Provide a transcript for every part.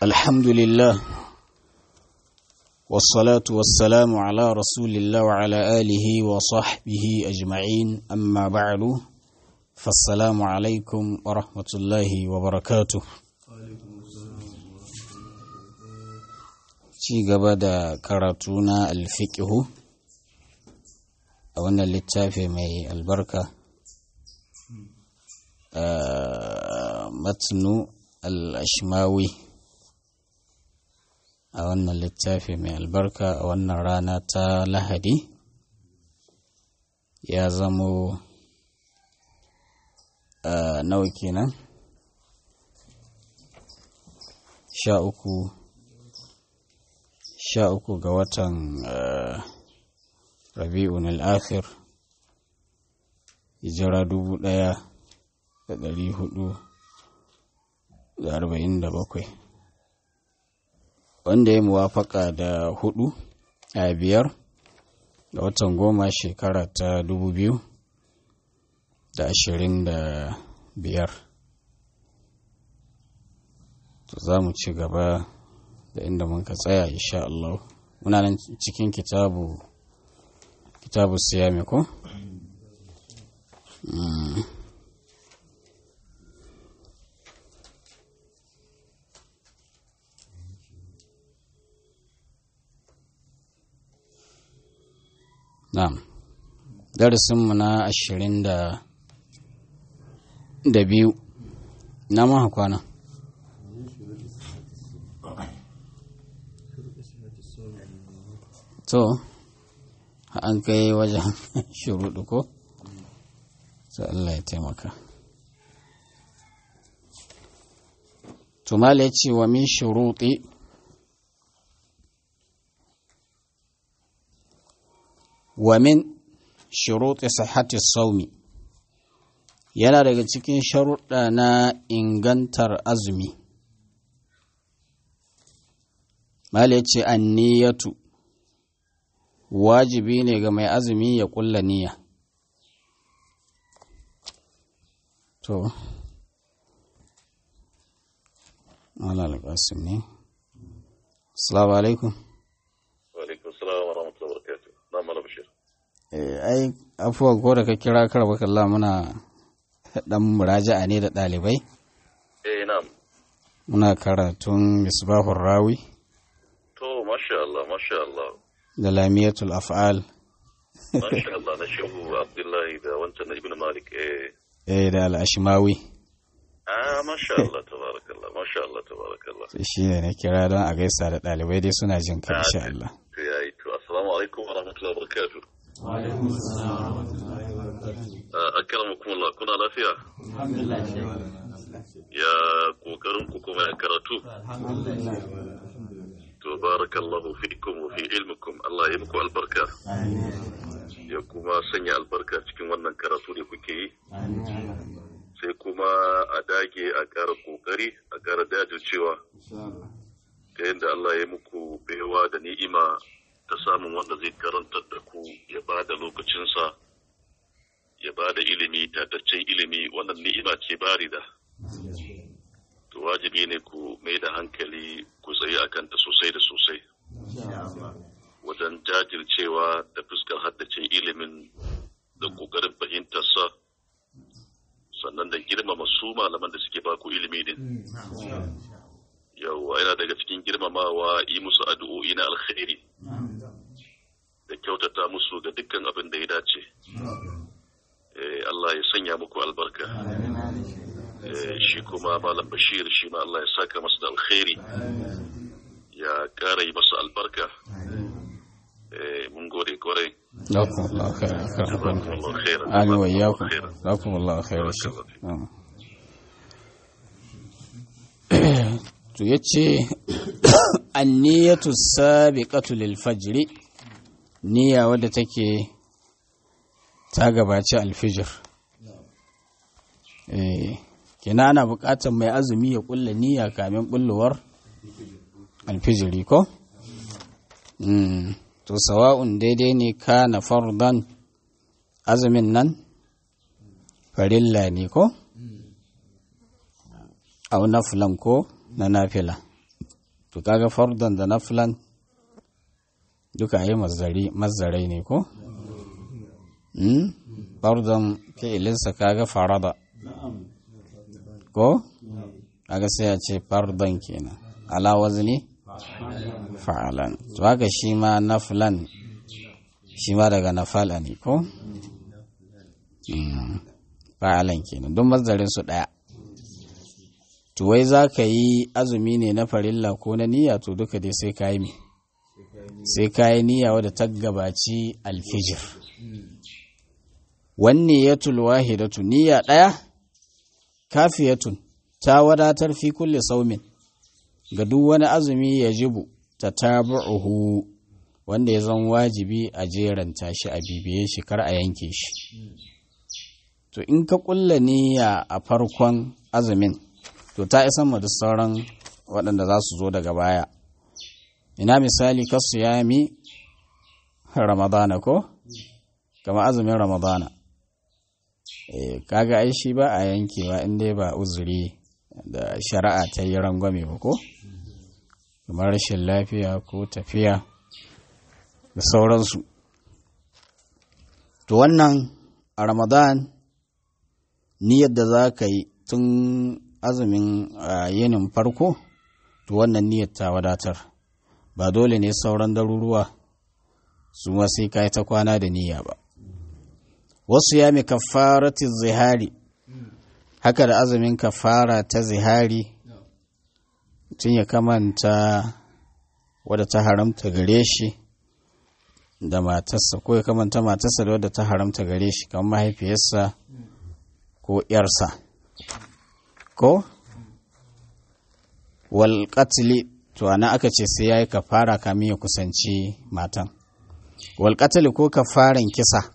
الحمد لله والصلاة والسلام على رسول الله وعلى آله وصحبه أجمعين أما بعد فالسلام عليكم ورحمة الله وبركاته ci gaba da karatu na alfiƙihu a wannan littafi mai albarka matnu al-ashmawi a wannan littafi mai albarka a wannan rana ta lahadi ya zamo nawa kenan sha uku sha uku ga watan rabi'un al'akhir hijira dubu ɗaya da ɗari hudu da arba'in da bakwai wanda ya muwafaka da hudu a biyar ga watan goma shekara ta dubu biyu da ashirin da biyar to za mu ci gaba da inda muka tsaya insha Allah muna nan cikin kitabu kitabu siyami ko Na'am. Darasinmu na ashirin da da biyu na maha kwana. To, an kai wajen shuruɗu ko? Sai Allah ya taimaka. Tumala ya ce wa min shuruɗi wa min shuruɗi sahati saumi yana daga cikin sharuɗa na ingantar azumi. Mala ya ce an niyatu wajibi ne ga mai azumi ya ƙulla niyya. To, Allah alƙasim ne. Assalamu alaikum. Walaikun salam wa rahmatullahi wa barakatuh. Na mala bashir. ai afuwan ko da ka kira karba kalla muna dan muraja'a ne da ɗalibai Eh na'am. muna karatun misbahur rawi To masha Allah, masha Allah. da lamiyatul af'al Masha Allah na shehu Abdullahi da wancan na Ibn Malik. Eh. eh da al-ashmawi Ah masha Allah tabarakallah, masha Allah tabarakallah. sai shi ne na kira don a gaisa da ɗalibai dai suna jin ka insha Allah To yayi to assalamu alaikum wa rahmatullahi wa barakatuh. Ah, Akramakumullah kuna lafiya? Ya kokarin ku kuma ya karatu. To barakallahu fikum wa fi ilmikum. Allah ya muku albarka. Ya kuma sanya albarka cikin wannan karatu da kuke yi. Sai kuma a dage a ƙara kokari, a ƙara jajircewa. Ta yadda Allah ya muku baiwa da ni'ima ta samun wanda zai karantar da ku ya ba da lokacinsa, ya ba da ilimi, tataccen ilimi, wannan ni'ima ce barida. To wajibi ne ku mai da hankali ku tsaye a kanta sosai da sosai. Wajen jajircewa da fuskar haddace ilimin da ƙoƙarin fahimtarsa, sannan da girmama su malaman da suke baku ilimi din. Yawwa yana daga cikin girmamawa yi musu addu'o'i na alkhairi da kyautata musu ga dukkan abin da ya dace. Eh, Allah ya sanya muku albarka. Eh, shi kuma Malam Bashir shi ma Allah ya saka masa da alkhairi ya ƙara yi masa albarka. Eh, mun gode kwarai. Jazakumullahu khairan Jazakumullahu khairan. amin wa iyyakum khairan. jazakumullahu khairan shi Barakallahu to yace anniyatu sabiqatu lil fajr niyya wadda take ta gabaci alfijir eh kina ana buƙatar mai azumi ya kulla niyya kamin bullowar alfijiri ko mm. to sawa'un daidai ne ka na fardan azumin nan farilla ne ko au nafilan ko na nafila to kaga fardan da naflan duka yi mazzarai ne ko? fardan fi'ilinsa kaga farada ko? kaga sai a ce fardan kenan ala wazni fa'alan to haka shi ma naflan shi ma daga nafala ne ko? fa'alan kenan don mazzarin su ɗaya to wai za ka yi azumi ne na farilla ko na niyya to duka dai sai ka yi mi sai ka yi niyya wadda ta gabaci alfijir wanne ya tulwa hidatu niyya ɗaya kafiyatun ta wadatar fi kulle saumin ga duk wani azumi ya jibu ta tabu'uhu wanda ya zan wajibi a jeranta shi a bibiye shi kar a yanke shi to in ka kulla niyya a farkon azumin to ta isan ma duk sauran waɗanda za su zo daga baya ina misali ka yami ramadana ko kama azumin ramadana e, kaga ai shi ba a yankewa in dai ba uzuri da shari'a ta yi rangwame ba ko kamar rashin lafiya ko tafiya da sauransu to wannan a ramadan niyyar da za ka yi tun azumin yinin farko to wannan niyyar ta wadatar ba dole ne sauran daruruwa su ma sai ka yi ta kwana da niyya ba wasu ya mi kafarati zihari haka da azumin kafara ta zihari tun ya kamanta wadda ta haramta gare shi da matarsa ko ya kamanta matarsa da wadda ta haramta gare shi kamar mahaifiyarsa ko ‘yarsa ko wal to ana aka ce sai ya yi kafara kamin ya kusanci matan wal ko kafaran kisa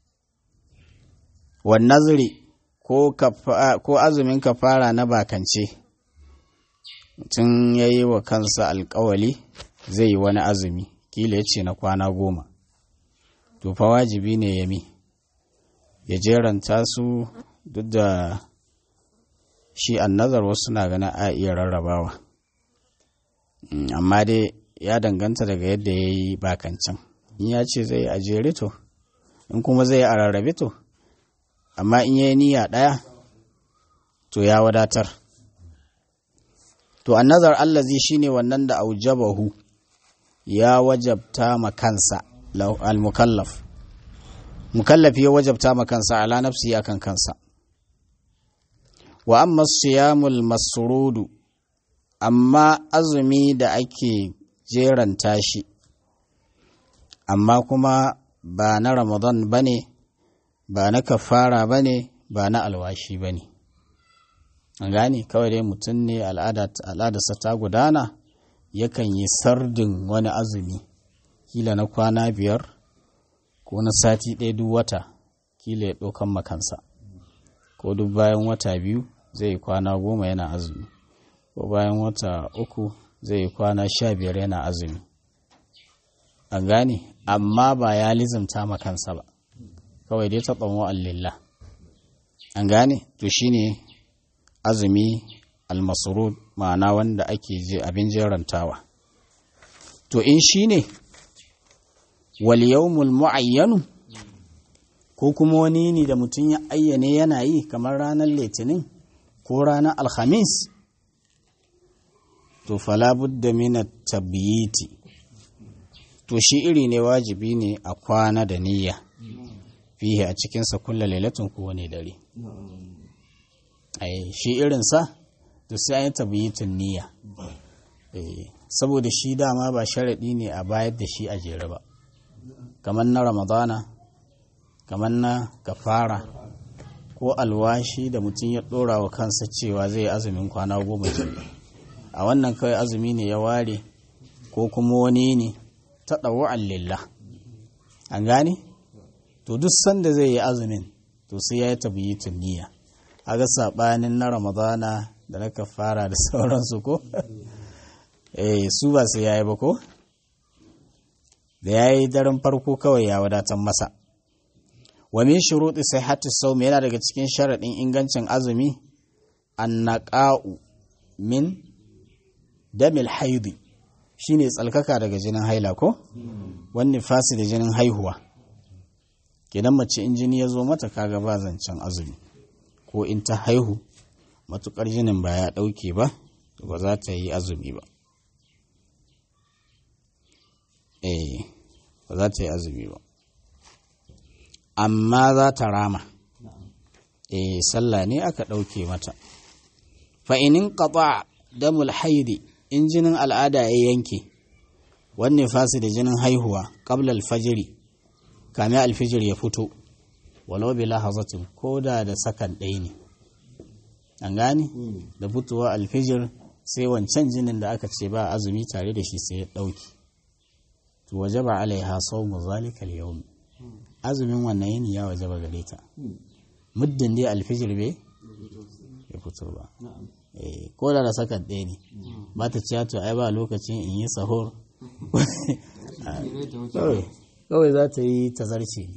wal nazari ko azumin kafara na bakance tun ya yi wa kansa alkawali zai yi wani azumi kila ya ce na kwana goma to fa wajibi ne ya mi ya jeranta su duk da shi annazar wasu na ganin a iya rarrabawa amma dai ya danganta daga yadda ya yi bakancan in ya ce zai a jere to in kuma zai a rarrabe to amma in ya yi niyya ɗaya to ya wadatar to annazar allazi shine wannan da aujabahu ya wajabta ma kansa al-mukallaf mukallaf ya wajabta ma kansa ala nafsi akan kansa wa amma siyamul masrudu amma azumi da ake jeranta shi amma kuma ba na ramadan ba ne ba na kafara ba ne ba na alwashi ba ne an gane kawai dai mutum ne al'adarsa ta gudana yakan yi sardin wani azumi kila na kwana biyar ko na sati ɗaya duk wata kila ya ɗaukan makansa ko duk bayan wata biyu zai yi kwana goma yana azumi ko bayan wata uku zai yi kwana sha biyar yana azumi an gane amma ba ya lizimta makansa ba kawai dai ta tsamo allillah an gane to shine azumi almasrud ma'ana wanda ake je abin jerantawa to in shine wal yawmul muayyanu ko kuma wani ne da mutum ya ayyane yana yi kamar ranar litinin ko ranar alhamis to fala budda min tabyiti to shi iri ne wajibi ne a kwana da niyya fihi a cikinsa kulla lailatin kowane dare ai shi irinsa to sai an yi tabyitin niyya saboda shi dama ba sharaɗi ne a bayar da shi a jere ba kamar na ramadana kamar na kafara ko alwashi da mutum ya ɗora wa kansa cewa zai azumin kwana goma jami'a a wannan kawai azumi ne ya ware ko kuma wani ne ta ɗauwa'an lillah an gane to duk sanda zai yi azumin to sai ya yi tabyitin niyya a ga saɓanin na ramadana da na kafara da sauransu ko eh su ba sai ya yi ba ko da ya yi daren farko kawai ya wadatar masa wa min shuruɗi sihhati sawm yana daga cikin sharaɗin ingancin azumi annaqa'u min damil haidi shine tsalkaka daga jinin haila ko wani fasi da jinin haihuwa kenan mace in jini ya zo mata kaga ba zancen azumi ko in ta haihu matukar jinin ba ya ɗauke ba ba za ta yi azumi ba eh ba za ta yi azumi ba amma za ta rama eh sallah ne aka ɗauke mata fa'inin ƙaɓa damul haidi in jinin al'ada ya yanke wanne fasi da jinin haihuwa ƙabla alfajiri kame alfijir ya fito walau bi lahazatin ko da da sakan ɗaya ne an gane da fitowa alfijir sai wancan jinin da aka ce ba azumi tare da shi sai ya ɗauki to waje ba alaiha sau mu zalikal yau azumin wannan yini ya waje ba gare ta muddin dai alfijir bai ya fito ba ko da da sakan ɗaya ne ba ta ciya to ai ba lokacin in yi sahur kawai za ta yi tazarce ne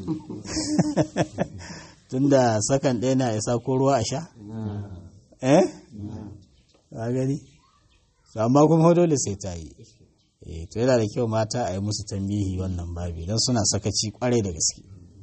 tunda sakan ɗaya na isa ko ruwa a sha eh ka gani amma kuma dole sai ta yi to yana da kyau mata a yi musu tambihi wannan babi don suna sakaci kwarai da gaske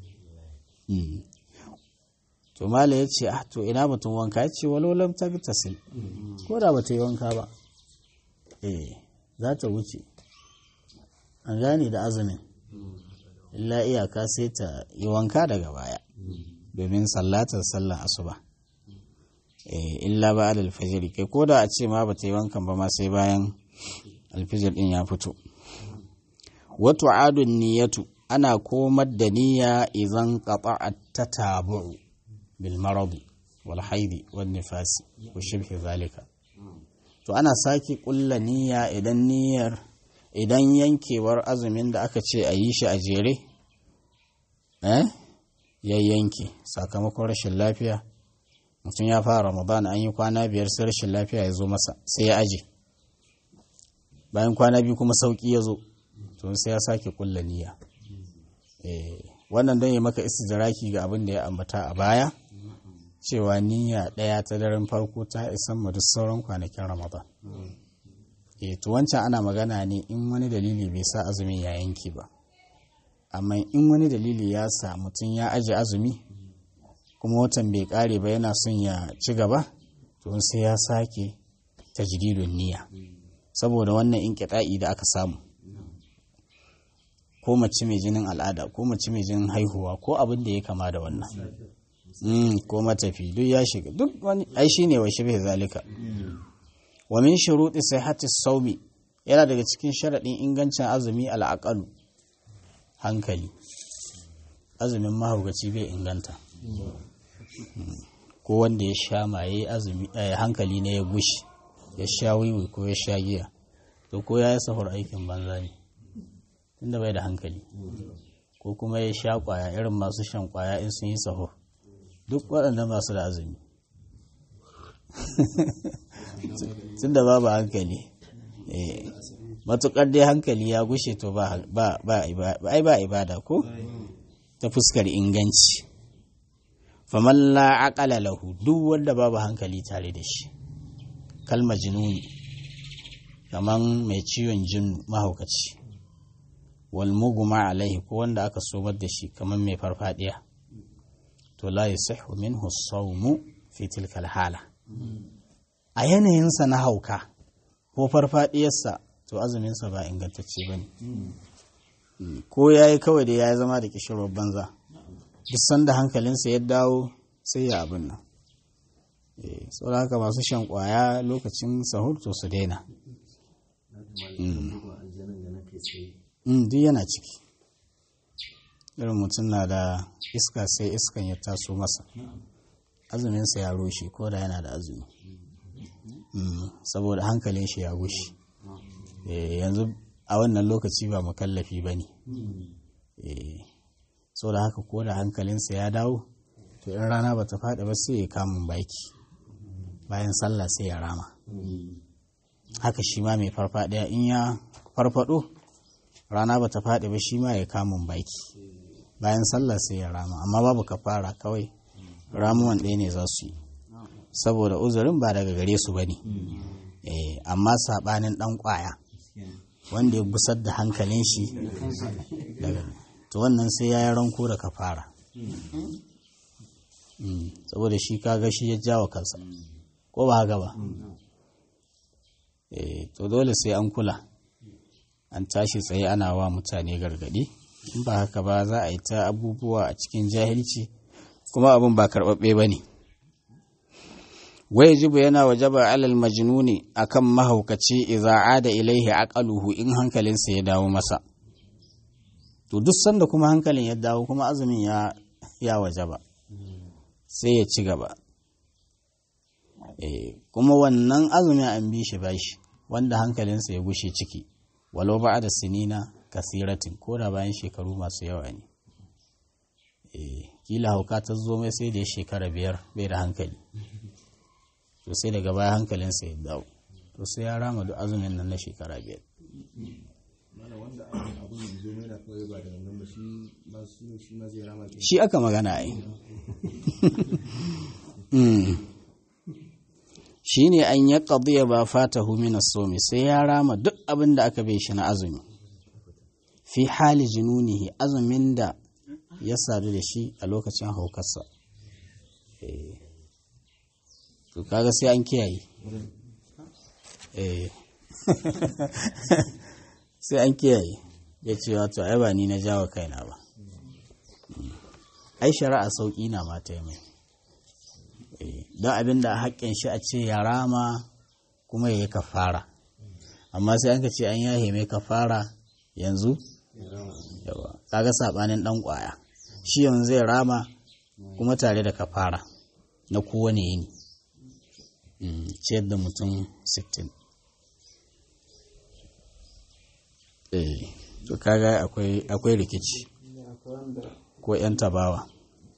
to mala ya ce ah to ina mutum wanka ya ce walolam ta tasil ko da ba ta yi wanka ba eh za ta wuce an gane da azumin illa iyaka sai ta yi wanka daga baya domin sallatar sallan asuba illa ba da alfajiri kai ko da a ce ma ba ta yi wankan ba ma sai bayan alfijir din ya fito wato adun niyatu ana komar da niyya idan qata'at tatabu'u bil maradi wal haidi wan nifasi wa shibhi zalika to ana sake kulla niyya idan niyyar idan yankewar azumin da aka ce a yi shi a jere eh ya yanke sakamakon rashin lafiya mutum ya fara ramadan an yi kwana biyar sai rashin lafiya ya zo masa sai ya aje bayan kwana biyu kuma sauki ya zo to sai ya sake kulla niyya wannan don ya maka istidraki ga abin da ya ambata a baya cewa niyya ɗaya ta daren farko ta isan mu duk sauran kwanakin ramadan e to wancan ana magana ne in wani dalili bai sa azumin ya yanke ba amma in wani dalili ya sa mutum ya aje azumi kuma watan bai kare ba yana son ya ci gaba to sai ya sake tajdidun niyya saboda wannan inqita'i da aka samu ko mace mai jinin al'ada ko mace mai jinin haihuwa ko abin da ya kama da wannan ko matafi duk ya shiga duk wani ai shine wa shibhe zalika wa min shuruɗi sihhati sawmi yana daga cikin sharaɗin ingancin azumi al'aqalu hankali azumin mahaukaci bai inganta ko wanda ya sha maye azumi hankali ne ya gushi ya sha wiwi ko ya sha giya to ko ya yi sahur aikin banza ne tunda bai da hankali ko kuma ya sha kwaya irin masu shan kwaya in sun yi sahur duk waɗanda masu da azumi tunda babu hankali matuƙar dai hankali ya gushe to ba ibada ko ta fuskar inganci faman la aqala lahu duk wanda babu hankali tare da shi kalma jinuni kaman mai ciwon jin mahaukaci wal muguma alaihi ko wanda aka somar da shi kaman mai farfadiya to la yasihu minhu sawmu fi tilka hala a yanayinsa na hauka ko farfadiyarsa to azuminsa ba ingantacce ba ne ko ya yi kawai da ya yi zama da kishirwar banza duk sanda hankalinsa ya dawo sai ya abin nan saboda haka masu shan kwaya lokacin sahur to su daina duk yana ciki irin mutum na da iska sai iskan ya taso masa azuminsa ya rushe ko da yana da azumi saboda hankalin shi ya gushe yanzu a wannan lokaci ba makallafi ba ne saboda haka ko da hankalinsa ya dawo to in rana ba ta faɗi ba sai ya kamun baki bayan sallah sai ya rama haka shi ma mai farfaɗiya in ya farfaɗo rana ba ta faɗi ba shi ma ya kamun baki bayan sallah sai ya rama amma babu kafara kawai ramuwan ɗaya ne za su yi saboda uzurin ba daga gare su ba ne amma saɓanin ɗan ƙwaya wanda ya gusar da hankalin shi daga to wannan sai ya yi ranko da kafara Mm, saboda shi kaga shi ya jawo kansa ko ba haka ba eh to dole sai an kula an tashi tsaye ana wa mutane gargadi in ba haka ba za a yi ta abubuwa a cikin jahilci kuma abin ba karɓaɓɓe ba ne wai jibu yana wajaba alal majnuni akan mahaukaci idza ada ilaihi aqaluhu in hankalinsa ya dawo masa to duk sanda kuma hankalin ya dawo kuma azumin ya ya wajaba sai ya ci gaba eh kuma wannan azumin an bi shi bashi wanda hankalinsa ya gushe ciki walau ba da sinina kasiratin ko da bayan shekaru masu yawa ne eh kila hauka ta zo mai sai da ya shekara biyar bai da hankali to sai daga baya hankalinsa ya dawo to sai ya rama duk azumin nan na shekara biyar shi aka magana ai shi ne an ya ƙaddiya ba fata humina somi sai ya rama duk abin da aka bai shi na azumi fi hali jinunihi azumin da ya sadu da shi a lokacin haukarsa to kaga sai an kiyaye sai an kiyaye ya ce wato ai ba ni na jawo kaina ba ai shari'a sauƙi na mata mai don abin da haƙƙin shi a ce ya rama kuma ya yi kafara amma sai an ka ce an yahe mai kafara yanzu yawa kaga saɓanin ɗan ƙwaya shi yanzu zai rama kuma tare da kafara na kowane yini ciyar da mutum 60 eh to kaga akwai rikici ko 'yan tabawa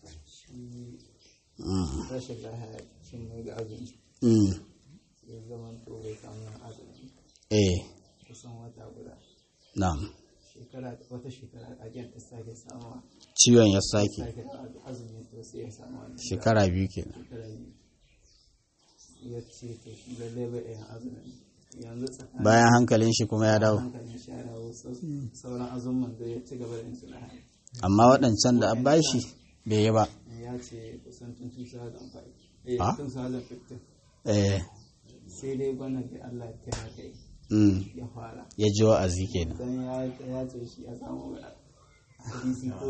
rashin lahiya cin mai ga azumi ya zama to bai samu azumi eh kusan wata guda na'am shekara wata shekara a jan ta sake samuwa ciwon ya sake sake azumi to sai ya samu wani shekara biyu kenan shekara biyu ya ce to shi lalle bai yin azumi yanzu tsakanin bayan hankalin shi kuma ya dawo hankalin shi ya dawo sau- sauran azumin da ya ci gaba da yin su lahiya amma waɗancan da an bashi bai yi ba ya ce kusan tun 2005 eh Ah? 2015 eh sai dai bana da Allah ta haka yi mm, ya fara ya ji wa'azi kenan dan ya ya ce shi ya samu ga hadisi ko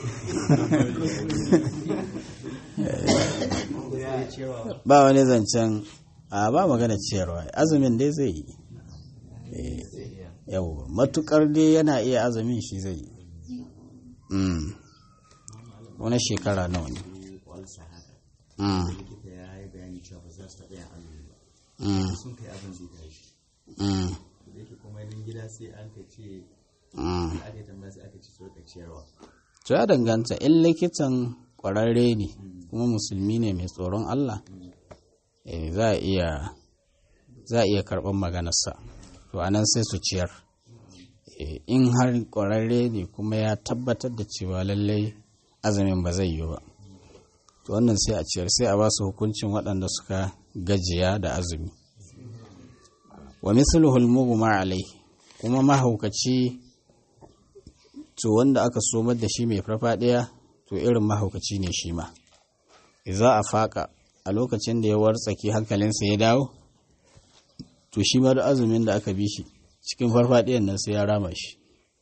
ko ya cewa ba wani zancen a ba magana ciyarwa azumin dai zai yi Eh, yau matukar dai yana iya azumin shi zai yi Mm. wani shekara nawa ne walsa haka Mm, likita ya yi bayani cewa ba za su taɓa yin azumi ba mm, sun kai abin zai tashi mm, da yake kuma nan gida sai an ka ce mm. da aka yi tambaya sai aka ce su rika ciyarwa to ya danganta in likitan kwararre ne kuma musulmi ne mai tsoron Allah eh, za a iya za a iya karɓar maganarsa to anan sai su ciyar Eh, in har kwararre ne kuma ya tabbatar da cewa lallai azumin ba zai yi ba to wannan sai a ciyar sai a ba su hukuncin waɗanda suka gajiya da azumi wa mithluhul mughma alai kuma mahaukaci to wanda aka somar da shi mai farfadiya to irin mahaukaci ne shi ma za a faka a lokacin da ya wartsake hankalinsa ya dawo to shi ma da azumin da aka bi shi cikin farfadiyan nan sai ya rama shi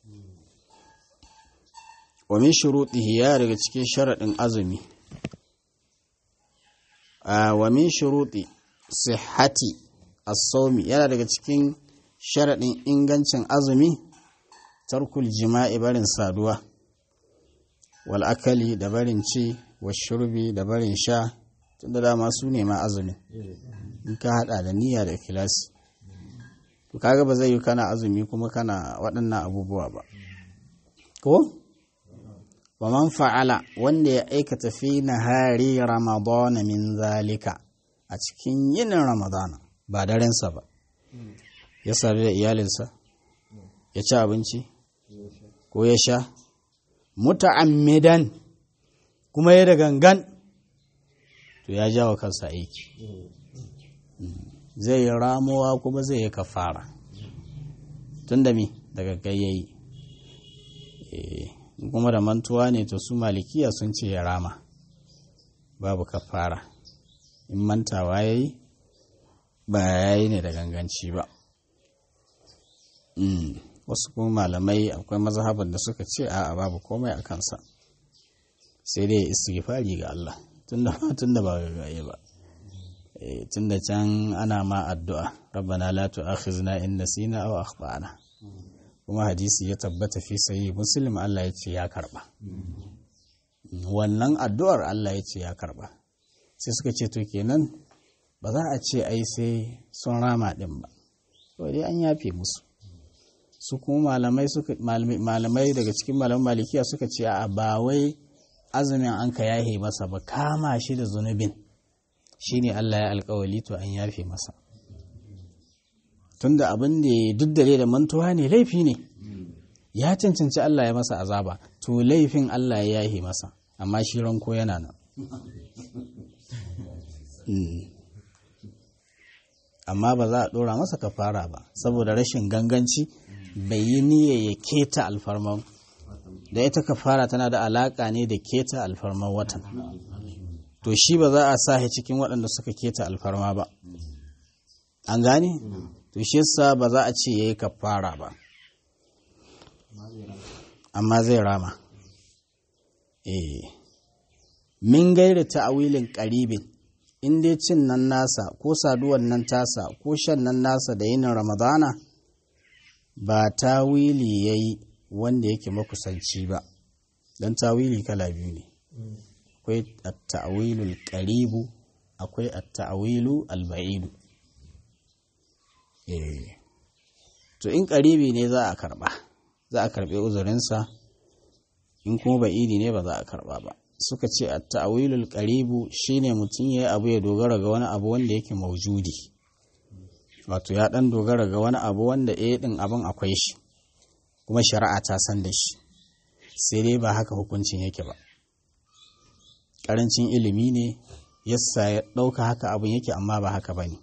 wa min shurutihi ya daga cikin sharaɗin azumi a wa min shuruti sihhati as-sawmi yana daga cikin sharaɗin ingancin azumi tarkul jima'i barin saduwa wal akali da barin ci wa shurbi da barin sha tunda dama su ne ma azumin in ka hada da niyya da ikhlasi to kaga ba zai yi kana azumi kuma kana waɗannan abubuwa ba ko wa man fa'ala wanda ya aikata fi nahari ramadana min zalika a cikin yinin ramadana ba darensa ba ya sadu da iyalinsa ya ci abinci ko ya sha muta'ammidan kuma ya da gangan to ya jawo kansa aiki zai yi ramuwa kuma zai yi kafara tun da mi daga gayyayi kuma da mantuwa ne to su malikiya sun ce ya rama babu kafara in mantawa ya yi ba ya yi ne da ganganci ba wasu kuma malamai akwai mazhaban da suka ce a babu komai a kansa sai dai istighfari ga Allah tunda ba gagaye ba tunda can ana ma addu'a rabbana la tu'akhizna in nasina aw akhtana kuma hadisi ya tabbata fi sahih muslim Allah ya ce ya karba wannan addu'ar Allah ya ce ya karba sai suka ce to kenan ba za a ce ai sai sun rama din ba to dai an yafe musu su kuma malamai suka malamai daga cikin malaman malikiya suka ce a ba wai azumin an ka yahe masa ba kama shi da zunubin shine Allah ya alkawali to an yafe masa tunda abin da duk da da mantuwa ne laifi ne ya cancanci Allah ya masa azaba to laifin Allah ya yahe masa amma shi ranko yana nan amma ba za a ɗora masa kafara ba saboda rashin ganganci bai yi niyya ya keta alfarman da ita kafara tana da alaƙa ne da keta alfarman watan to shi ba za a sa cikin waɗanda suka keta alfarma ba an gane to shi yasa ba za a ce ya yi kafara ba amma zai rama eh min gairi ta'awilin qaribin in dai cin nan nasa ko saduwan nan tasa ko shan nan nasa da yinin ramadana ba tawili yayi wanda yake makusanci ba dan tawili kala biyu ne akwai at-ta'wilul qaribu akwai at-ta'wilu al-ba'idu eh to in qaribi ne za a karba za a karbe uzurinsa in kuma ba'idi ne ba za a karba ba suka ce a ta'awilul qaribu shine mutum yayi abu ya dogara ga wani abu wanda yake maujudi wato ya dan dogara ga wani abu wanda eh din abin akwai shi kuma shari'a ta san da shi sai dai ba haka hukuncin yake ba karancin ilimi ne yasa ya dauka haka abin yake amma ba haka bane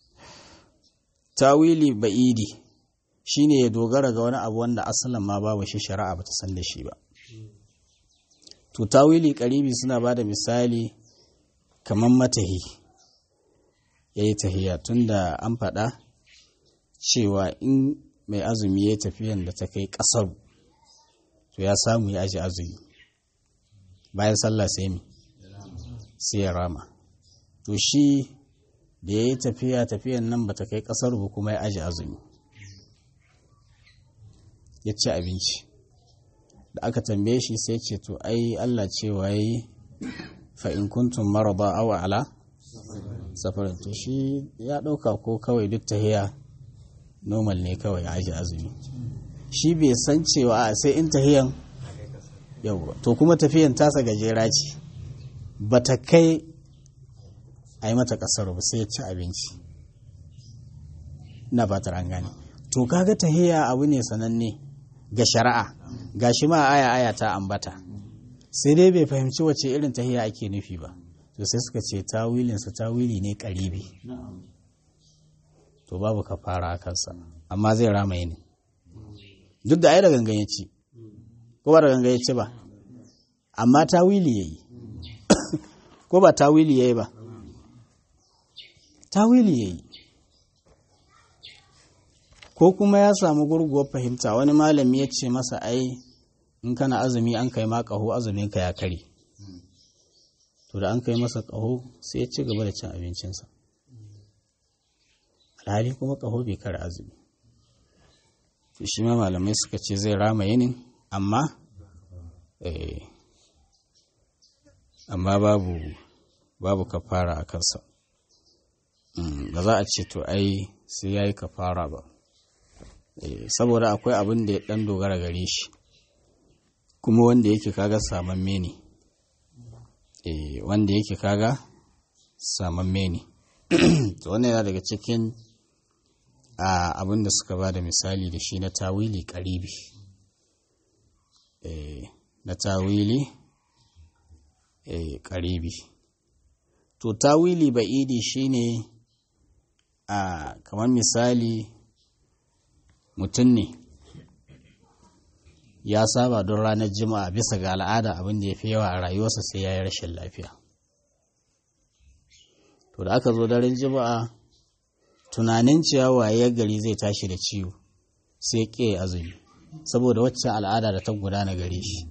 tawili ba'idi shine ya dogara ga wani abu wanda asalin ma babu shi shari'a bata san da shi ba to tawili karibi suna ba da misali kamar matahi ya yi tahiya tunda an faɗa cewa in mai azumi ya tafiyan da ta kai ƙasar to ya samu ya aji azumi bayan sallah sai mi sai ya rama to shi da ya yi tafiya tafiyan nan ba ta kai ƙasar ba kuma ya aji azumi ya ci abinci da aka tambaye shi sai ce to ai Allah cewa yi fa in kuntum marada aw ala safarin to shi ya dauka ko kawai duk tahiya normal ne kawai aji azumi shi bai san cewa a sai in tahiyan yau to kuma tafiyan tasa gajera ce bata kai a yi mata kasar ba sai ya ci abinci na fatar an gane to kaga tahiya abu ne sananne ga shari'a ga shi ma aya aya ta ambata sai dai bai fahimci wace irin tahiya ake nufi ba to sai suka ce tawilinsa tawili ne karibi to babu ka fara a kansa amma zai rama ne duk da ai da gangan ya ci ko ba da gangan ya ci ba amma tawili ya yi ko ba tawili ya yi ba tawili ya yi ko kuma ya samu gurguwar fahimta wani malami ya ce masa ai in kana azumi an kai ma ƙaho azumin ka ya kare to da an kai masa ƙaho sai ya ci gaba da cin abincinsa alhali kuma ƙaho bai kare azumi to shi ma malamai suka ce zai rama yinin amma amma babu babu kafara a kansa ba za a ce to ai sai ya yi kafara ba saboda akwai abin da ya dan dogara gare shi kuma wanda yake kaga samamme ne wanda yake kaga samamme ne to wannan yana daga cikin abin da suka ba da misali da shi na tawili karibi na tawili karibi to tawili ba'idi shine a kamar misali mutum ne ya saba don ranar jima'a bisa ga al'ada abin da ya fi yawa a rayuwarsa sai ya yi rashin lafiya to da aka zo daren jima'a tunanin ciyawa ya gari zai tashi da ciwo sai ke azumi saboda wacce al'ada da ta gudana gare shi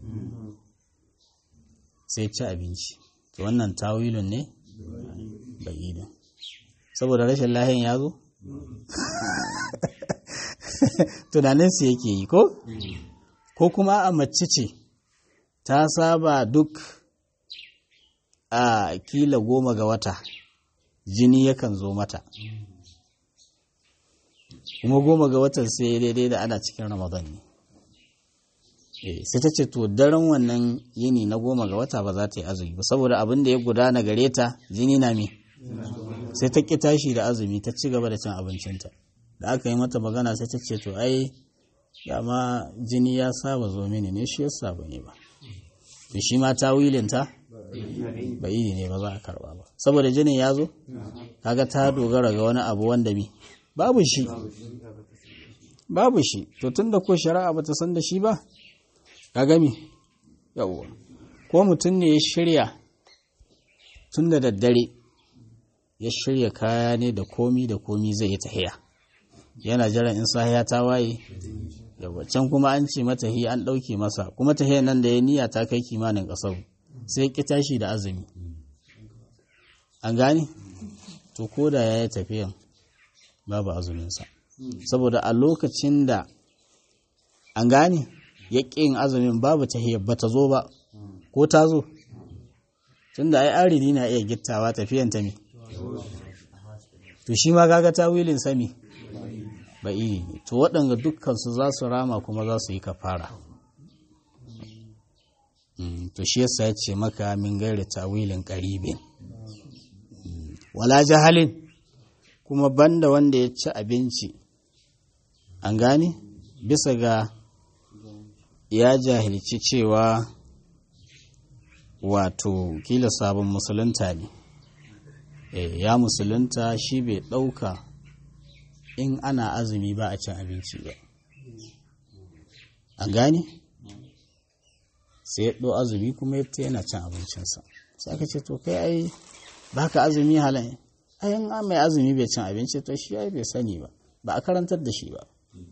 sai ci abinci to wannan tawilun ne bai idin saboda rashin lahiyan ya zo tunaninsu yake yi ko ko kuma a mace ce ta saba duk a kila goma ga wata jini yakan zo mata kuma goma ga watan sai daidai da ana cikin ramadan ne sai ta ce to daren wannan yini na goma ga wata ba za ta yi azumi ba saboda abin da ya gudana gare ta jini na me sai ta ƙi tashi da azumi ta ci gaba da cin abincinta da aka yi mata magana sai ta ce to ai dama jini ya saba zo mini ne shi yasa ba ne ba to shi ma ta wilinta ba yi ne ba za a karba ba saboda jinin ya zo kaga ta dogara ga wani abu wanda mi babu shi babu shi to tunda ko shari'a ba ta san da shi ba ka gami yawwa ko mutum ne ya shirya tun da daddare ya shirya kaya ne da komi da komi zai yi tahiya yana jiran in sahiya ta waye yawwa can kuma an ce mata hi an ɗauke masa kuma tahiya nan da ya niyya ta kai kimanin ƙasar sai ki tashi da azumi an gane to ko da ya yi tafiyan babu azuminsa saboda a lokacin da an gane ya yin azumin babu tahiyar ba ta zo ba ko ta zo tun da ai aridi na iya gittawa tafiyan ta mi to shi ma gaga ta wilin sami ba iri ne to waɗanda dukkansu za su rama kuma za su yi kafara to shi yasa ya ce maka min gaira tawilin ƙaribin wala jahalin kuma banda wanda ya ci abinci an gane bisa ga ya jahilci cewa wato kila sabon musulunta ne e, ya musulunta shi bai ɗauka in ana azumi ba a cin abinci ba an gane sai ya ɗo azumi kuma ya yana cin abincinsa sai aka ce to kai ai ba ka azumi halayen ayin mai azumi bai cin abinci to shi ai bai sani ba ba a karantar da shi ba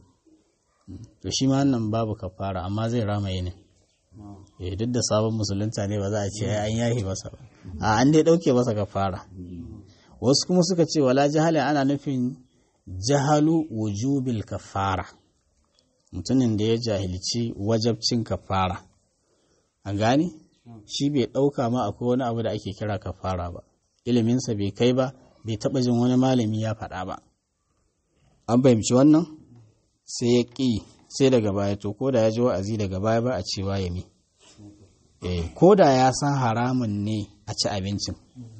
to shi ma wannan babu kafara amma zai rama yinin eh duk da sabon musulunta ne ba za a ce an yahi masa ba a an dai dauke masa kafara wasu kuma suka ce wala jahalin ana nufin jahalu wujubil kafara mutumin da ya jahilci wajabcin kafara an gane shi bai dauka ma akwai wani abu da ake kira kafara ba iliminsa bai kai ba bai taba jin wani malami ya faɗa ba an fahimci wannan sai ya ƙi sai daga baya to ko da ya ji wa'azi daga baya ba a cewa ya mi eh ko da ya san haramun ne a ci abincin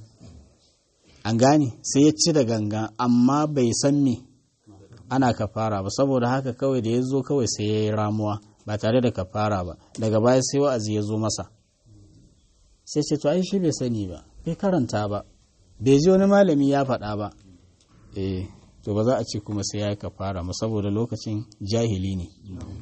an gane sai ya ci da gangan amma bai san me ana kafara ba saboda haka kawai da ya zo kawai sai ya yi ramuwa ba tare da kafara ba daga baya sai wa'azi ya zo masa sai ce to ai shi bai sani ba bai karanta ba bai ji wani malami ya faɗa ba eh to ba za a ce kuma sai ya yi kafara mu saboda lokacin jahili ne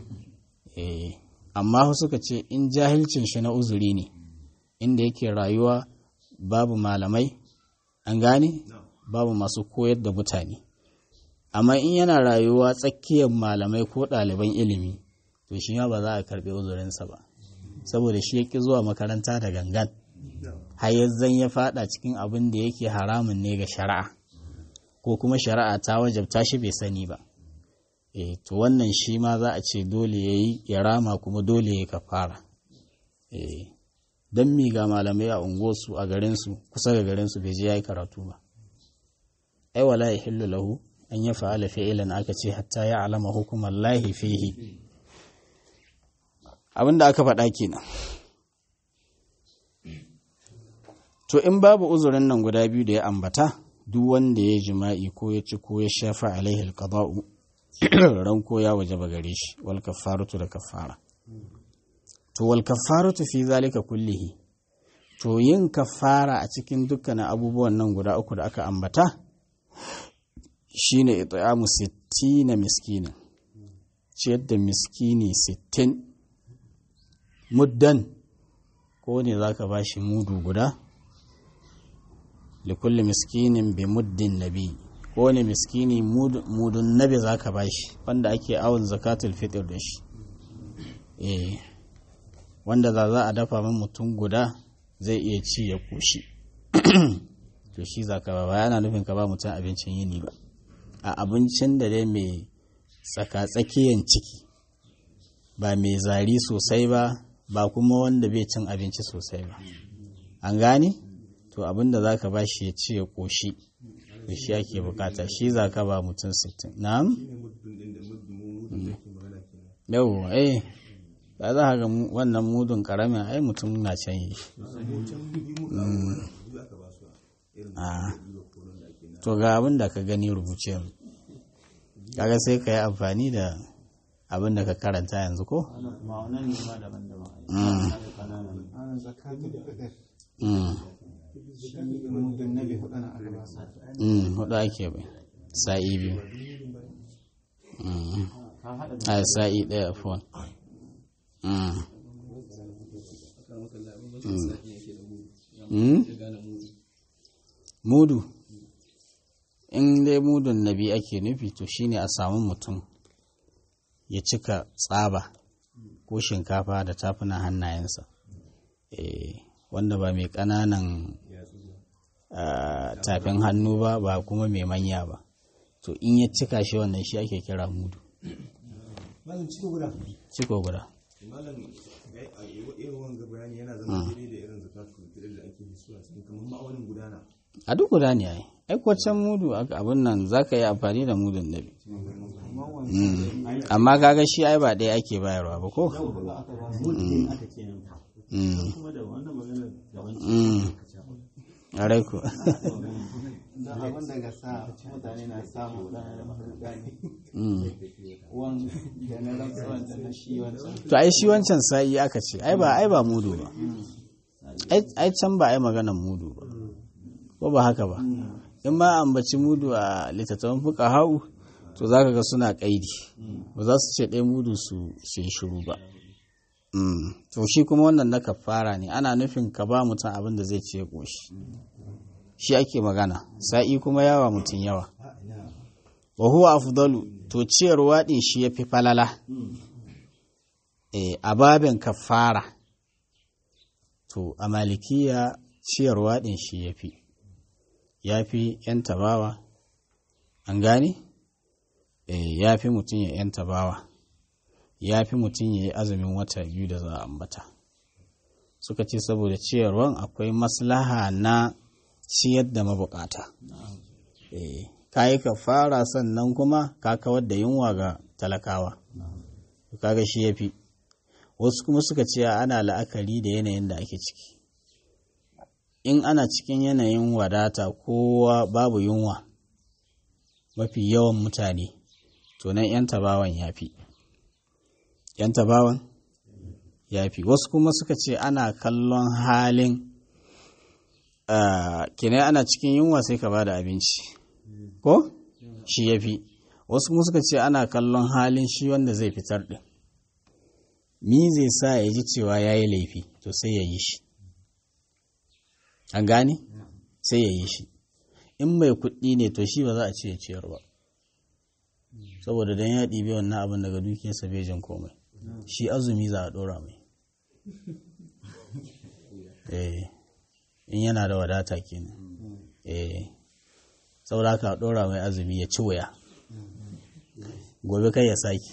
eh amma suka ce in jahilcin shi na uzuri ne inda yake rayuwa babu malamai an gane babu masu koyar da mutane amma in yana rayuwa tsakiyar malamai ko ɗaliban ilimi to shi ma ba za a karɓi uzurinsa ba saboda shi ya ƙi zuwa makaranta da gangan har zan ya fada cikin abin da yake haramun ne ga shari'a ko kuma shari'a ta wajabta shi bai sani ba e to wannan shi ma za a ce dole ya yi ya rama kuma dole ya kafara e don mi ga malamai a unguwarsu a garinsu kusa ga garinsu bai je ya yi karatu ba ai wala ya hillu lahu an ya fa'ala fi'ilan aka ce hatta ya alama hukumar lahi fihi abin da aka faɗa kenan to in babu uzurin nan guda biyu da ya ambata duk wanda ya jima'i ko ya ci ko ya shafa alaihi alqada'u ranko ya wajaba gare shi wal kafaratu da kafara to wal kafaratu fi zalika kullihi to yin kafara a cikin dukkanin abubuwan nan guda uku da aka ambata shine it'amu 60 miskinin ciyar da miskini sittin muddan ko ne za ka ba shi mudu guda likulli miskinin bi muddin nabi ko ne miskini mudun nabi za ka ba shi wanda ake awon zakatul fitr da shi eh wanda za za a dafa min mutum guda zai iya ci ya koshi to shi za ka ba ba yana nufin ka ba mutum abincin yini ba a abincin da dai mai tsaka-tsakiyan ciki ba mai zari sosai ba ba kuma wanda bai cin abinci sosai ba an gane to abin da za ka ba shi ya ci ya koshi da shi ake bukata shi za ka ba mutum 60 na'am yau eh ba za ga wannan mudun karamin ai mutum na can yi to ga abin da ka gani rubuce kaga sai ka yi amfani da abin da ka karanta yanzu ko? hudu ake bai sa'i biyu a sa'i daya fon mudu in dai mudun nabi ake nufi to shine a samu mutum ya cika tsaba ko shinkafa da tafunan hannayensa wanda ba mai ƙananan tafin hannu ba ba kuma mai manya ba to in ya cika shi wannan shi ake kira mudu ciko guda malam irin wanga bayani yana zama daidai da irin zakatu da ake hisuwa sun kamar ma'aunin gudana a duk guda ne ai ai can mudu abin nan za ka yi amfani da mudun nabi amma kaga shi ai ba ɗaya ake bayarwa ba ko a rai ku da abin da ga sa mutane na samu da gani wan da na rantsuwan da na shi wancan to ai shi wancan sa'i aka ce ai ba ai ba mudu ba ai can ba ai maganan mudu ba ko ba haka ba in ma ambaci mudu a littattafan fuka hau to za ka ga suna kaidi ba za su ce ɗaya mudu su yi shiru ba to shi kuma wannan na kafara ne ana nufin ka ba mutum abin da zai ce ƙoshi shi ake magana sa'i kuma yawa mutum yawa wa huwa afdalu to ciyarwa ɗin shi ya fi falala a babin kafara to a malikiya ciyarwa ɗin shi ya fi ya fi ‘yan tabawa an gane ya fi mutum ya ‘yan tabawa ya fi mutum ya yi azumin wata biyu da za a ambata suka ce saboda ciyarwan akwai maslaha na ciyar da mabukata ka yi ka fara sannan kuma ka kawar da yunwa ga talakawa kaga shi ya fi wasu kuma suka ce ana la'akari da yanayin da ake ciki in ana cikin yanayin wadata kowa babu yunwa mafi yawan mutane to nan 'yan tabawan ya fi ‘yan tabawan ya fi wasu kuma suka ce ana kallon halin kinai ana cikin yunwa sai ka ba da abinci ko shi ya fi wasu kuma suka ce ana kallon halin shi wanda zai fitar ɗin mi zai sa ya ji cewa ya yi laifi to sai ya yi shi an gane sai ya yi shi in mai kuɗi ne to shi ba za a ce ya ciyar ba saboda don ya ɗibi wannan abin daga dukiyarsa bai jin komai shi azumi za a ɗora mai eh in yana da wadata kenan eh saboda haka ɗora mai azumi ya ci wuya gobe kai ya saki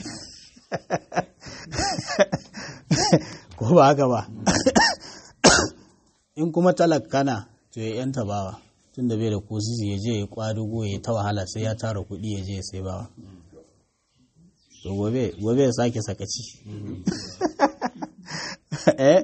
ko ba haka ba in kuma talakana to ya yanta bawa tun da bai da kosisi ya je ya kwadugo ya ta wahala sai ya tara kuɗi ya je ya sai bawa to gobe gobe ya sake sakaci eh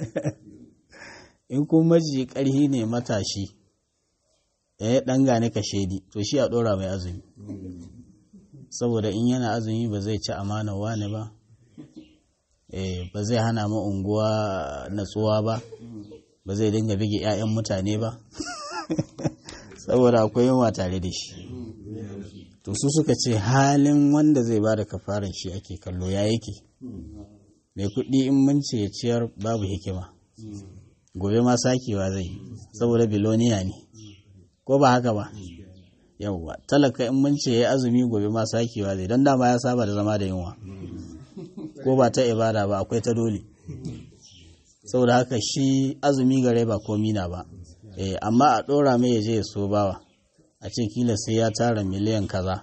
in kuma maji ƙarhi ne matashi ya ɗan gane ka shedi to shi a ɗora mai azumi saboda in yana azumi ba zai ci amana wani ba ba zai hana ma unguwa natsuwa ba ba zai dinga bige 'ya'yan mutane ba saboda akwai yunwa tare da shi to su suka ce halin wanda zai ba da kafaran shi ake kallo ya yake mai kuɗi in mun ce ya ciyar babu hikima gobe ma sakewa zai saboda biloniya ne ko ba haka ba yauwa talaka in mun ce ya azumi gobe ma sakewa zai don dama ya saba da zama da yunwa ko ba ta ibada ba akwai ta dole saboda haka shi azumi gare ba komi na ba eh amma a ɗora mai ya je ya so bawa a ce kila sai ya tara miliyan kaza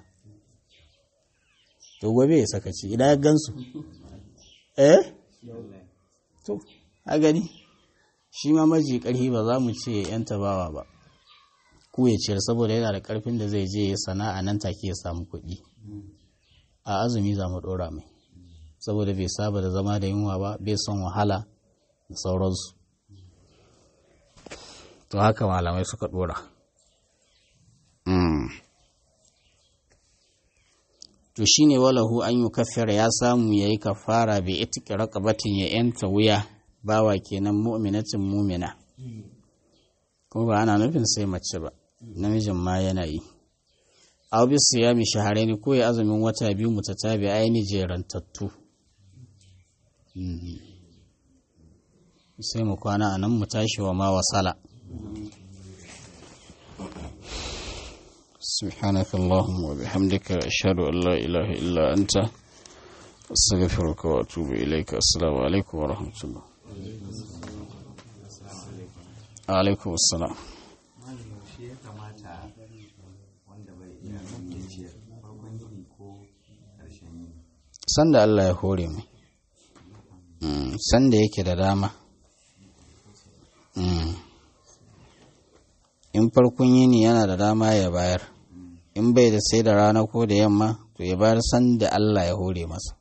to gobe ya sakaci idan ya gansu eh to a gani shi ma maji karhi ba za mu ce yan tabawa ba ku ya ciyar saboda yana da karfin da zai je ya sana'a nan take ya samu kuɗi a azumi za mu ɗora mai saboda bai saba da zama da yunwa ba bai son wahala da sauransu to haka malamai suka ɗora to shine walahu an yi kafira ya samu ya yi kafara bai itiki raqabatin ya yanta wuya bawa kenan mu'minatin mumina ko ba ana nufin sai mace ba namijin ma yana yi aw bi siyami shahrayn ko ya azumin wata biyu mutatabi aini jerantattu sai mu kwana a nan mu tashi wa ma wasala سبحانك اللهم وبحمدك أشهد أن لا إله إلا أنت أستغفرك وأتوب إليك السلام عليكم ورحمة الله عليكم السلام sanda Allah ya hore mai sanda yake da dama in farkon yini yana da dama ya bayar in bai da sai da rana ko da yamma to ya bayar san da Allah ya hore masa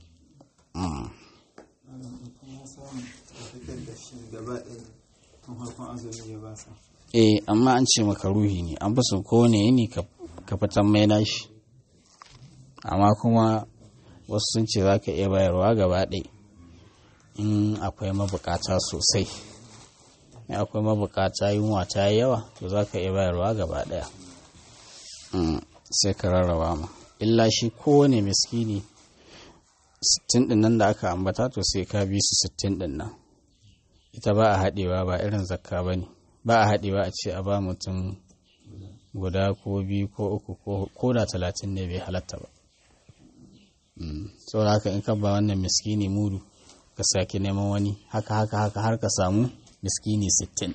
eh amma an ce maka ruhi ne an fi so kowane yini ka fitan mai nashi amma kuma wasu sun ce za ka iya bayarwa gaba ɗaya in akwai mabukata sosai in akwai mabukata yunwa ta yi yawa to za ka iya bayarwa gaba ɗaya sai ka rarraba ma illa shi kowane miskini sittin ɗin nan da aka ambata to sai ka bi su sittin ɗin nan ita ba a haɗewa ba irin zakka ba ne ba a haɗewa a ce a ba mutum guda ko biyu ko uku ko da talatin ne bai halatta ba saboda haka in ka ba wannan miskini mudu ka sake neman wani haka haka haka har ka samu miskini sittin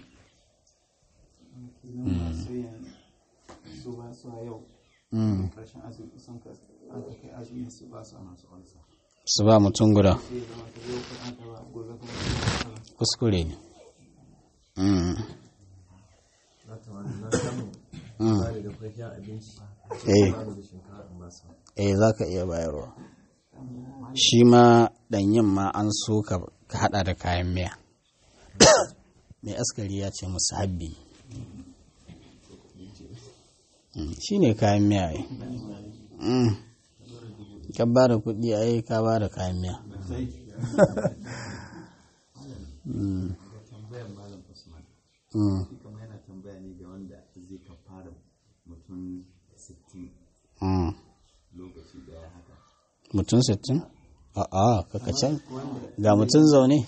su ba mutum guda kuskure ne eh za ka iya bayarwa shi ma ɗanyen ma an so ka haɗa da kayan miya mai askari ya ce musu habbi shi ne kayan miya yi ka ba da kuɗi a yi ka ba da kayan miya mutum sittin? a'a kakacin ga mutum zaune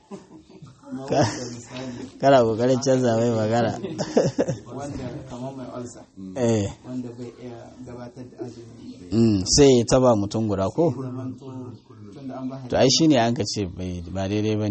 kana kokarin canza mai magana wanda kamar mai ulcer eh wanda bai iya gabatar da azumi sai ya taba mutum guda ko zamanto tunda an ba to ai shine an ka ce bai ba daidai bane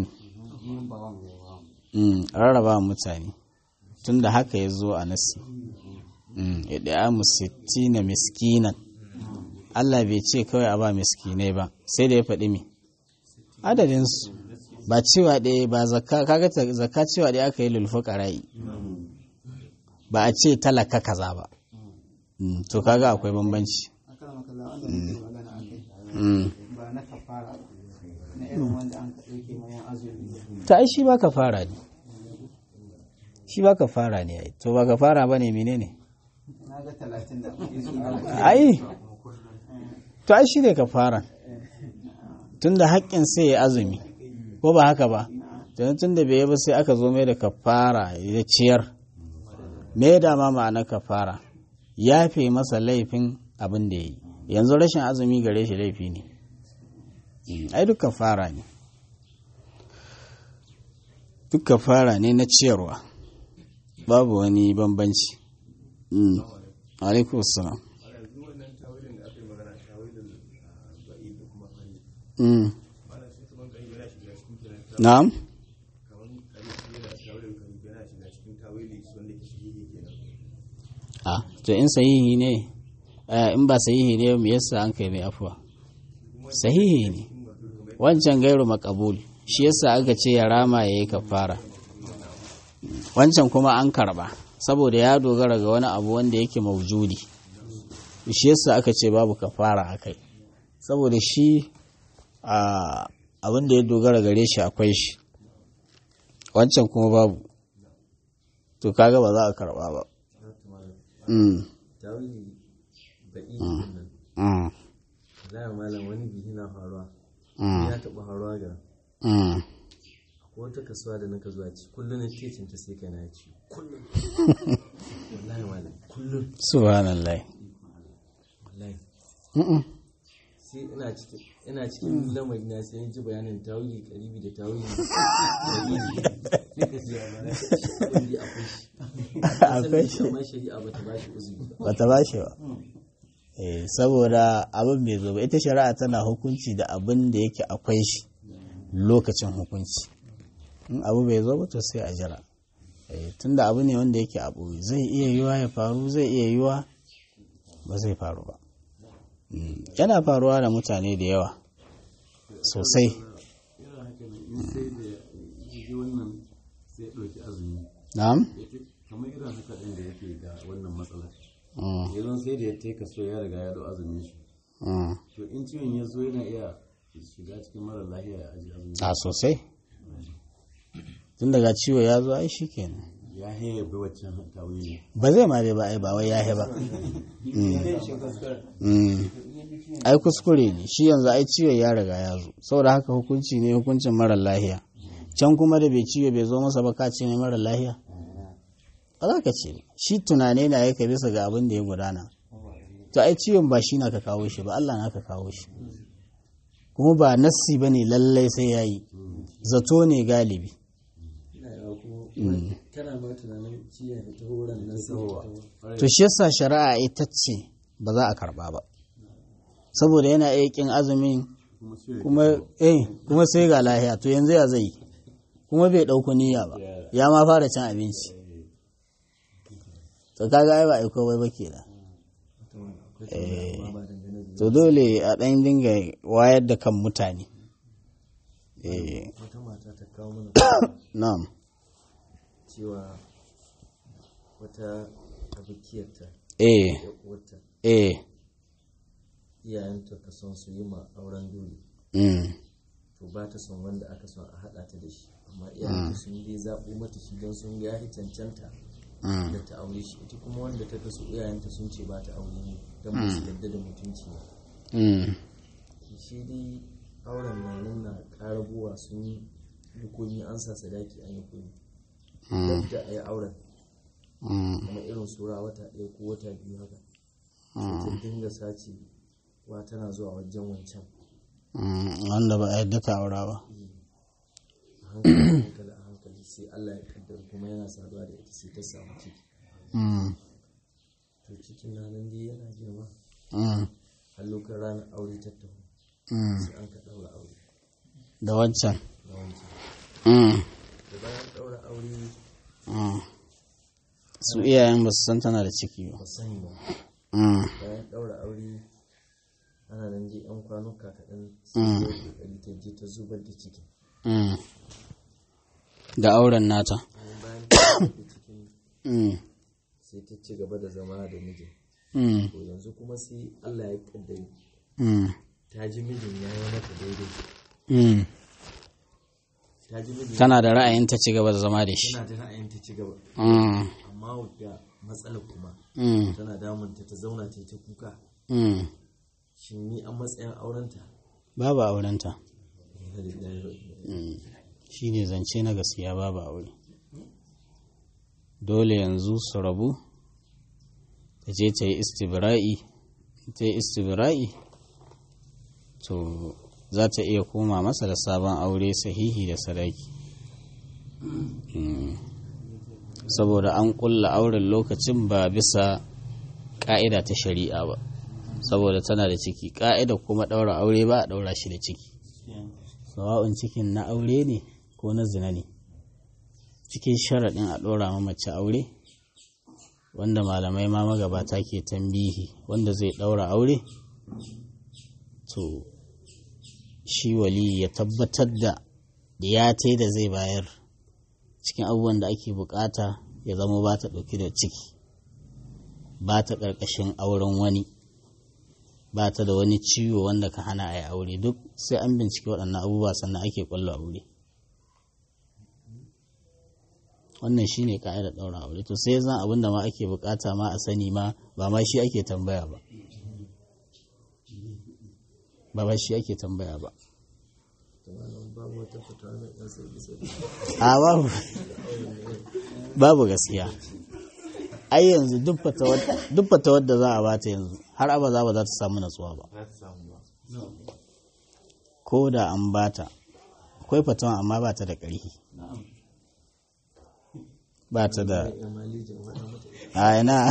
mm rarraba mutane tunda haka ya zo a nasi mm idamu sittina miskinan Allah bai ce kawai a ba miskinai ba sai da ya faɗi mi adadinsu ba cewa ɗaya ba zakka kaga zakka cewa ɗaya aka yi lulfa ƙara'i ba a ce talaka kaza ba to kaga akwai bambanci akan makalla wanda muke magana a kai ba na kafara ba na irin wanda an ka ɗauke mayan azumi ta ai shi ba ka fara ne shi ba ka fara ne ai to ba ka fara ba ne menene na ga talatin da kuke zuwa ai to ai shi ne ka fara tun da haƙƙin sai ya azumi ko ba haka ba tun da bai ba sai aka zo mai da kafara ya ciyar me da ma ma'ana kafara yafe masa laifin abin da ya yi yanzu rashin azumi gare shi laifi ne Mm, ai duka fara ne duka fara ne na ciyarwa babu wani bambanci Mm. alaikum salam a yanzu wannan tawilin da aka yi magana tawilin ba'i da kuma fari Mm. ana sai kuma kan yana shiga cikin kenan na'am kamar kare shi yana tawilin kan yana shiga cikin tawili wanda ke shi kenan a to in sahihi ne eh, in ba sahihi ne me yasa an kai mai afuwa sahihi ne wancan gairu makabul shi yasa aka ce ya rama ya yi kafara wancan kuma an karba saboda ya dogara ga wani abu wanda yake maujudi shi yasa aka ce babu kafara a kai saboda shi a abin da ya dogara gare shi akwai shi wancan kuma babu to kaga ba za a karba ba Mm, tawili ba'i nan mm, za a malam wani bihi na faruwa mm, ya taɓa faruwa ga mm. ko wata kasuwa da naka zuwa ci kullum na ke cinta sai kai na ci kullum wallahi malam kullum subhanallah wallahi Mm-mm. sai ina cikin ina cikin lamari na sai in ji bayanin tawili karibi da tawili sai ka ji ya mana shi abin da akwai shi Akwai shi. amma shari'a bata ba shi uzuri ba bata ba shi ba eh saboda abin bai zo ba ita shari'a tana hukunci da abin da yake akwai shi lokacin hukunci in abu bai zo ba to sai a jira eh tunda abu ne wanda yake abu zai iya yiwa ya faru zai iya yiwa ba zai faru ba Mm, yana faruwa da mutane da yawa sosai yana haka ne in sai da ya ji wannan sai ya ɗauki azumi na'am ya ce kamar irin haka ɗin da yake da wannan matsalar Mm, yanzu sai da ya taika so ya riga ya ɗau azumin shi mm. to in ciwon ya zo yana iya shiga cikin mara lahiya ya aji azumi a sosai tun daga ciwo ya zo ai shikenan ya haya bi waccan tawili ba zai ma bai ba ai ba wai yahe ba Mm. ai kuskure ne shi yanzu ai ciwo ya riga ya zo saboda haka hukunci ne hukuncin mara lahiya can kuma da bai ciwo bai zo masa ba ka ce mai mara lahiya ba za ka ce shi tunane na yake bisa ga abin da ya gudana to ai ciwon ba shi na ka kawo shi ba Allah na ka kawo shi kuma ba nassi ba ne lallai sai ya yi zato ne galibi ina yawa kuma kana ma tunanin ciyan da ta horon nan sai ta taho to shi yasa shari'a ita ce ba za a karba ba saboda yana iya kin azumin kuma eh kuma sai ga lahiya to yanzu ya zai kuma bai dauko niyya ba ya ma fara cin abinci to kaga ai ba ai komai ba kenan eh to dole a dan dinga wayar da kan mutane eh wata mata ta kawo mana na'am cewa wata abokiyarta eh ya uwarta eh iyayenta ka son su yi ma auren dole mm to ba ta son wanda aka son a haɗa ta da shi amma iyayenta sun dai zaɓo mata shi don sun ga ya cancanta mm da ta aure shi ita kuma wanda ta kaso iyayenta sun ce ba ta aure ne don ba su yarda da mutunci ba mm shi dai auren na nan na ƙarabuwa sun yi komi an sa sadaki an yi komi mm da a yi auren mm kamar irin sura wata ɗaya ko wata biyu haka sai ta dinga sace wa tana zuwa wajen wancan mm wanda ba a yadda ka aura ba a hankali a hankali a hankali sai Allah ya kaddara kuma yana saduwa da ita sai ta samu ciki mm to cikin na nan dai yana girma mm har lokacin ranar aure ta taho mm sai an ka ɗaura aure da wancan na wancan mm da bayan ɗaura aure mm su iyayen ba su san tana da ciki ba ba sani ba mm bayan ɗaura aure ana nan je yan kwanuka kaɗan sai ta yi ƙoƙari ta je ta zubar da cikin mm da auren nata bayan ta zubar da cikin mm sai ta ci gaba da zama da mijin mm to yanzu kuma sai Allah ya kaddari mm ta ji mijin ya yi mata daidai mm ta ji mijin tana da ra'ayin ta ci gaba da zama da shi tana da ra'ayin ta ci gaba mm amma wadda matsalar kuma mm tana damunta ta zauna ta yi ta kuka mm shin ni an matsayin aurenta babu aurenta Inna lillahi wa inna ilaihi shi ne zance na gaskiya babu aure dole yanzu su rabu ta je ta yi istibra'i ta yi istibra'i to za ta iya koma masa da sabon aure sahihi da sadaki Mm. saboda an kulla auren lokacin ba bisa ƙa'ida ta shari'a ba saboda tana da ciki ƙa'ida kuma ɗaura aure ba a ɗaura shi da ciki sawa'un cikin na aure ne ko na zina ne cikin sharaɗin a ɗora ma mace aure wanda malamai ma magabata ke tambihi wanda zai ɗaura aure to shi wali ya tabbatar da ya da zai bayar cikin abubuwan da ake bukata ya zama ba ta ɗauki da ciki ba ta ƙarƙashin auren wani ba ta da wani ciwo wanda ka hana a yi aure duk sai an bincike waɗannan abubuwa sannan ake ƙwallo aure wannan shi ne ka'idar ɗaura aure to sai zan abin da ma ake bukata ma a sani ma ba ma shi ake tambaya ba ba ba shi ake tambaya ba a babu babu gaskiya ai yanzu duk fatawar da za a bata yanzu har abaza ba za ta samu natsuwa ba ko da an bata akwai fatawa amma ba ta da ƙarfi ba ta da a ina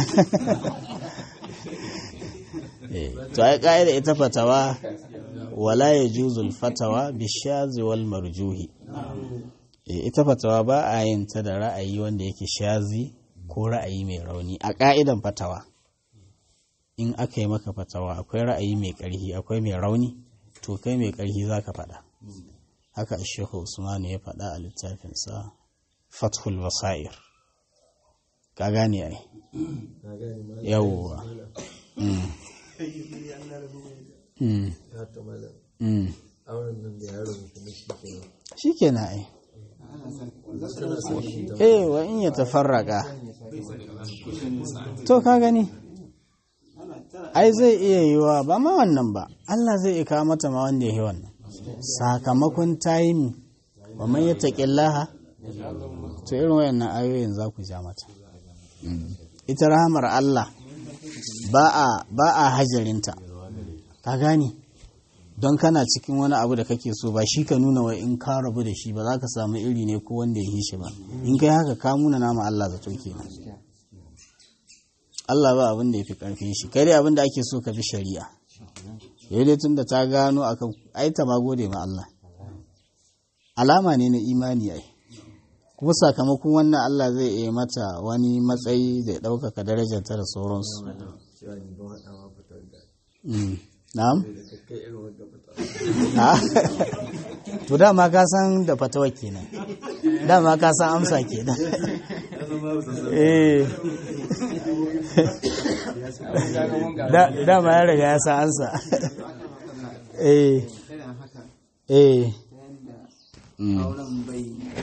to ai ƙa'ida ita fatawa wala ya juzul fatawa bishazi wal marjuhi ita fatawa ba a yin ta da ra'ayi wanda yake shazi ko ra'ayi mai rauni a ƙa'idan fatawa in aka yi maka fatawa akwai ra'ayi mai ƙarfi akwai mai rauni to kai mai ƙarfi za ka faɗa haka shehu usman ya faɗa a littafinsa fathul basair ka gane ai yawwa auren nan da yaro kuma shi kenan shi kenan ai eh wa in ya tafarraka to ka gani ai zai iya yiwa ba ma wannan ba Allah zai iya mata ma wanda ya yi wannan sakamakon taimi wa man yattaqillaha to irin wayannan ayoyin za ku ja mata ita rahamar Allah ba a ba a hajarinta ka gane don kana cikin wani abu da kake so ba shi ka nuna wai in ka rabu da shi ba za ka samu iri ne ko wanda ya yi shi ba in kai haka ka muna nama Allah zato kenan Allah ba abin da ya fi karfin shi kai dai abin da ake so ka bi shari'a yau dai tun da ta gano akan ai ta ma gode ma Allah alama ne na imani ai kuma sakamakon wannan Allah zai iya mata wani matsayi da ya ɗaukaka darajarta da sauransu na'am to dama ka san da fatawa kenan dama ka san amsa kenan eh dama ya riga ya san amsa eh eh auren bai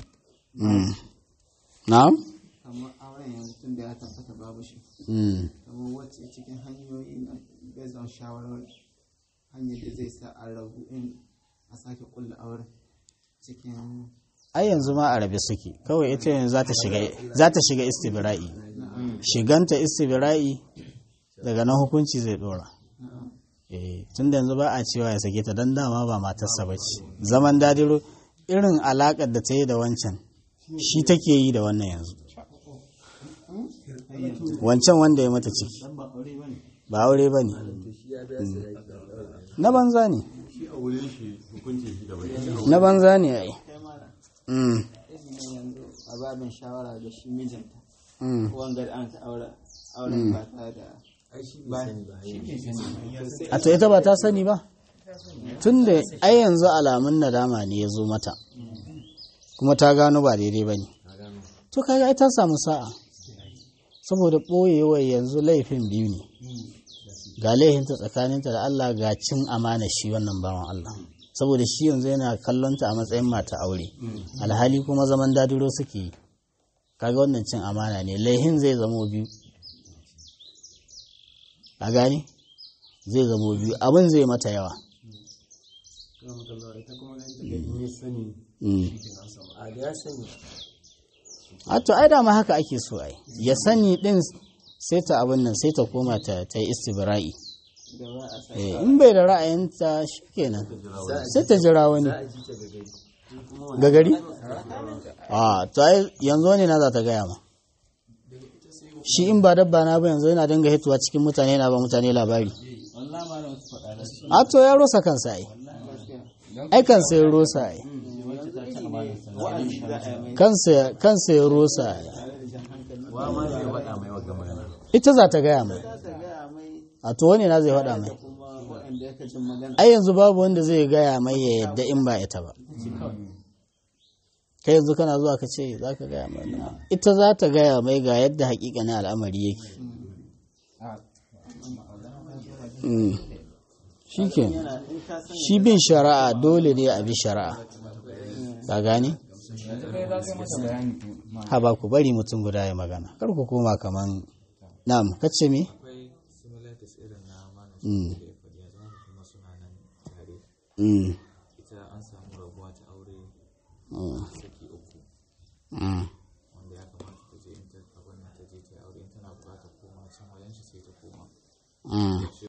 na'am kamar auren yanzu tun da ya tabbata babu shi kamar wacce cikin hanyoyi na bezon shawarar hanyar da zai sa a rabu in a sake kulla auren cikin ai yanzu ma a rabe suke kawai ita yanzu za ta shiga za ta shiga istibra'i shiganta istibra'i daga nan hukunci zai dora eh tun da yanzu ba a cewa ya sake ta dan dama ba matarsa ba ce zaman dadiro irin alakar da ta yi da wancan shi take yi da wannan yanzu wancan wanda ya mata ciki ba aure ba ne na banza ne na banza ne ai Mm, izinin yanzu a babin shawara da shi mijinta mm. wanga da an ta aure auren ba ta da ai shi bai sani ba yayin a to ita ba ta sani ba tun da ai yanzu alamun nadama ne ya zo mata kuma ta gano ba daidai ba ne to kaga ai ta samu sa'a saboda ɓoyewa yanzu laifin biyu ne ga laifinta tsakaninta da Allah ga cin amana shi wannan bawan Allah saboda shi yanzu yana kallonta a matsayin mata aure alhali kuma zaman dadiro suke yi kaga wannan cin amana ne laihin zai zamo biyu a gani zai zamo biyu abin zai mata yawa Mm. a da ya sani a to ai dama haka ake so ai ya sani din sai ta abin nan sai ta koma ta ta yi istibra'i gaba a sa eh in bai da ra'ayinta shikenan sai ta jira wani za a ji ta ga gari ga gari a to ai yanzu wani na za ta gaya ma shi in ba dabba na ba yanzu yana dinga hituwa cikin mutane yana ba mutane labari wallahi ma da wasu faɗa da su a to ya rosa kansa ai ai kansa ya rosa ai wacce ta ci amanar sa wa'azi za a yi mai kansa kansa ya rosa ai jan hankali wa ma zai faɗa mai wagga magana ita za ta gaya mai za ta gaya mai a to wani na zai faɗa mai kuma waɗanda ya kacin magana ai yanzu babu wanda zai gaya mai ya yadda in ba ita ba kai yanzu kana zuwa ka ce za ka gaya mai ita za ta gaya mai ga yadda hakikanin al'amari yake Mm. shi ke yana in ka san shi bin shari'a dole ne a bi shari'a ka gane yanzu kai za ka yi masa bayani ma ha ba ku bari mutum guda ya magana kar ku koma kaman na'am kace me akwai similarities irin na malam Mm. da ya faɗi ya zama kuma suna nan tare mm ita an samu rabuwa ta aure mm saki uku mm wanda ya kamata ta je in ta abin nan ta je ta yi aure in tana buƙatar koma can wajen shi sai ta koma mm